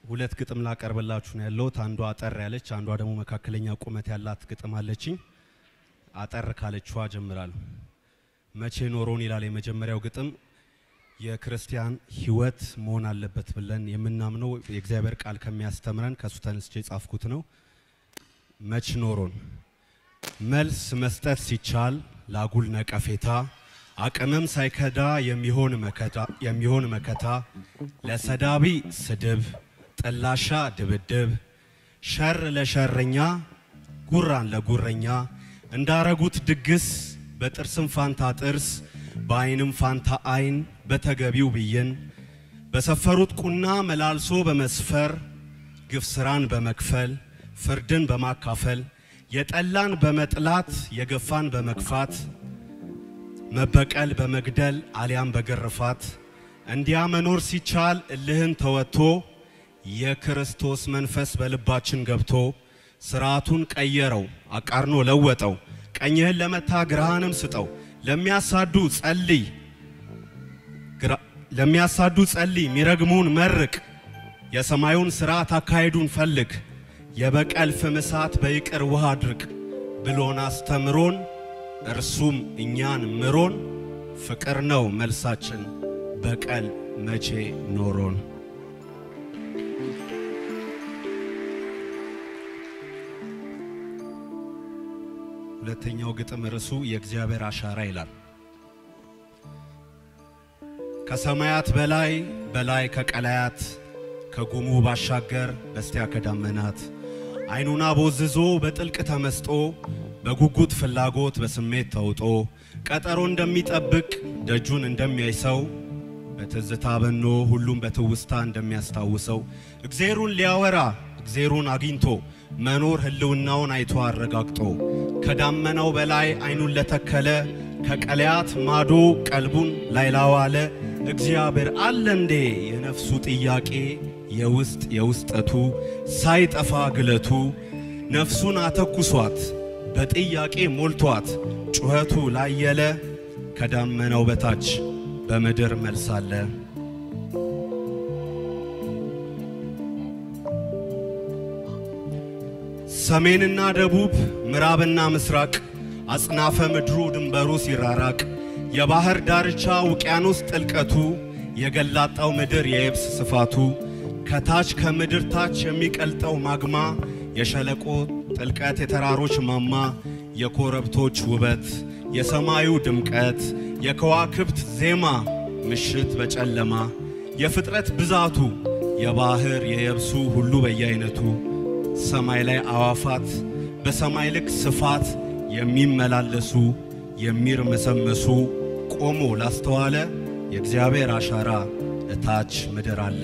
ሁለት ግጥም ላቀርብላችሁ ነው ያለሁት። አንዷ አጠር ያለች፣ አንዷ ደግሞ መካከለኛ ቁመት ያላት ግጥም አለችኝ። አጠር ካለችዋ ጀምራለሁ። መቼ ኖሮን ይላል የመጀመሪያው ግጥም። የክርስቲያን ሕይወት መሆን አለበት ብለን የምናምነው የእግዚአብሔር ቃል ከሚያስተምረን ከሱ ተነስቼ የጻፍኩት ነው። መች ኖሮን መልስ መስጠት ሲቻል ላጉል ነቀፌታ አቅምም ሳይከዳ የሚሆን መከታ የሚሆን መከታ ለሰዳቢ ስድብ ጥላሻ ድብድብ ሸር ለሸረኛ ጉራን ለጉረኛ እንዳረጉት ድግስ በጥርስም ፋንታ ጥርስ በዓይንም ፋንታ ዓይን በተገቢው ብይን በሰፈሩት ቁና መላልሶ በመስፈር ግፍ ስራን በመክፈል ፍርድን በማካፈል የጠላን በመጥላት የገፋን በመግፋት መበቀል በመግደል አሊያም በግርፋት እንዲያ መኖር ሲቻል እልህን ተወጥቶ የክርስቶስ መንፈስ በልባችን ገብቶ ስርዓቱን ቀየረው አቃርኖ ለወጠው። ቀኝህን ለመታ ግራህንም ስጠው። ለሚያሳዱ ጸልይ ለሚያሳዱ ጸልይ ሚረግሙን መርቅ የሰማዩን ስርዓት አካሄዱን ፈልግ የበቀል ፍም እሳት በይቅር ውሃ አድርቅ ብሎን አስተምሮን እርሱም እኛን ምሮን ፍቅር ነው መልሳችን በቀል መቼ ኖሮን። ሁለተኛው ግጥም ርዕሱ የእግዚአብሔር አሻራ ይላል። ከሰማያት በላይ በላይ ከቀላያት ከጉሙ ባሻገር በስቲያ ከዳመናት ዓይኑን አቦዝዞ በጥልቅ ተመስጦ በጉጉት ፍላጎት በስሜት ተውጦ ቀጠሮ እንደሚጠብቅ ደጁን እንደሚያይ ሰው በትዝታ በኖ ሁሉም በትውስታ እንደሚያስታውሰው እግዜሩን ሊያወራ እግዜሩን አግኝቶ መኖር ህልውናውን አይቶ አረጋግጦ ከዳመናው በላይ ዓይኑን ለተከለ ከቀለያት ማዶ ቀልቡን ላይ ላዋለ እግዚአብሔር አለ እንዴ የነፍሱ ጥያቄ የውስጥ የውስጠቱ ሳይጠፋ ግለቱ ነፍሱን አተኩሷት በጥያቄ ሞልቷት ጩኸቱ ላየለ ከዳመናው በታች በምድር መልሳለ። ሰሜንና ደቡብ ምዕራብና ምስራቅ አጽናፈ ምድሩ ድንበሩ ሲራራቅ የባህር ዳርቻ ውቅያኖስ ጥልቀቱ የገላጣው ምድር የየብስ ስፋቱ ከታች ከምድር ታች የሚቀልጠው ማግማ የሸለቆ ጥልቀት የተራሮች ማማ የኮረብቶች ውበት የሰማዩ ድምቀት የከዋክብት ዜማ ምሽት በጨለማ የፍጥረት ብዛቱ የባህር የየብሱ ሁሉ በየአይነቱ ሰማይ ላይ አዋፋት በሰማይ ልክ ስፋት የሚመላለሱ የሚርመሰመሱ ቆሞ ላስተዋለ የእግዚአብሔር አሻራ እታች ምድር አለ።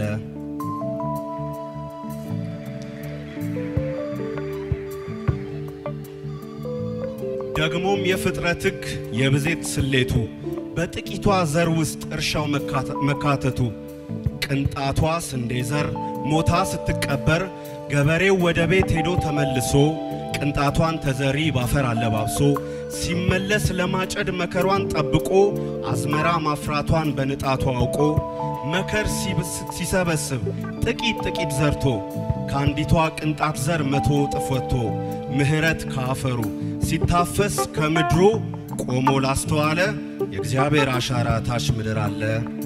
ደግሞም የፍጥረት ሕግ የብዜት ስሌቱ በጥቂቷ ዘር ውስጥ እርሻው መካተቱ ቅንጣቷ ስንዴ ዘር ሞታ ስትቀበር ገበሬው ወደ ቤት ሄዶ ተመልሶ ቅንጣቷን ተዘሪ ባፈር አለባብሶ ሲመለስ ለማጨድ መከሯን ጠብቆ አዝመራ ማፍራቷን በንጣቱ አውቆ መከር ሲሰበስብ ጥቂት ጥቂት ዘርቶ ከአንዲቷ ቅንጣት ዘር መቶ እጥፍ ወጥቶ ምሕረት ከአፈሩ ሲታፈስ ከምድሩ ቆሞ ላስተዋለ የእግዚአብሔር አሻራ ታች ምድር አለ።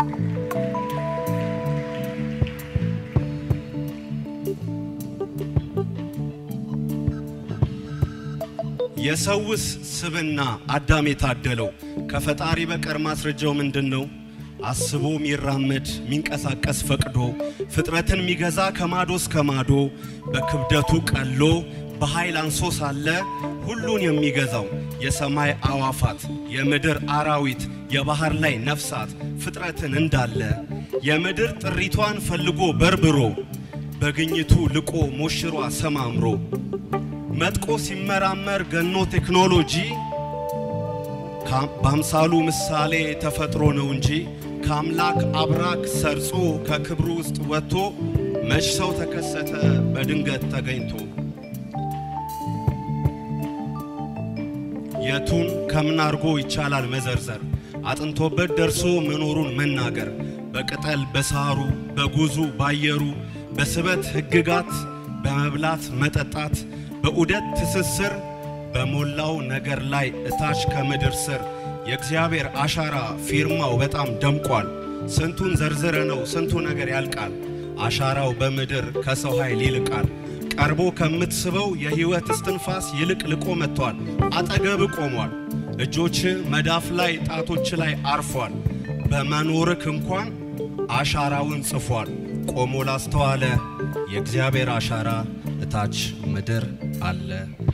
የሰውስ ስብና አዳም የታደለው ከፈጣሪ በቀር ማስረጃው ምንድን ነው? አስቦ ሚራመድ ሚንቀሳቀስ ፈቅዶ ፍጥረትን ሚገዛ ከማዶ እስከ ማዶ በክብደቱ ቀሎ በኃይል አንሶ ሳለ ሁሉን የሚገዛው የሰማይ አዋፋት የምድር አራዊት የባህር ላይ ነፍሳት ፍጥረትን እንዳለ የምድር ጥሪቷን ፈልጎ በርብሮ በግኝቱ ልቆ ሞሽሯ ሰማምሮ መጥቆ ሲመራመር ገኖ ቴክኖሎጂ በአምሳሉ ምሳሌ ተፈጥሮ ነው እንጂ ከአምላክ አብራክ ሰርጾ ከክብሩ ውስጥ ወጥቶ መች ሰው ተከሰተ በድንገት ተገኝቶ የቱን ከምን አድርጎ ይቻላል መዘርዘር አጥንቶበት ደርሶ መኖሩን መናገር በቅጠል በሳሩ በጉዙ ባየሩ በስበት ሕግጋት በመብላት መጠጣት በዑደት ትስስር በሞላው ነገር ላይ እታች ከምድር ስር የእግዚአብሔር አሻራ ፊርማው በጣም ደምቋል። ስንቱን ዘርዝረ ነው ስንቱ ነገር ያልቃል። አሻራው በምድር ከሰው ኃይል ይልቃል። ቀርቦ ከምትስበው የሕይወት እስትንፋስ ይልቅ ልቆ መጥቷል። አጠገብ ቆሟል። እጆች መዳፍ ላይ ጣቶች ላይ አርፏል። በመኖርክ እንኳን አሻራውን ጽፏል። ቆሞ ላስተዋለ የእግዚአብሔር አሻራ እታች ምድር አለ።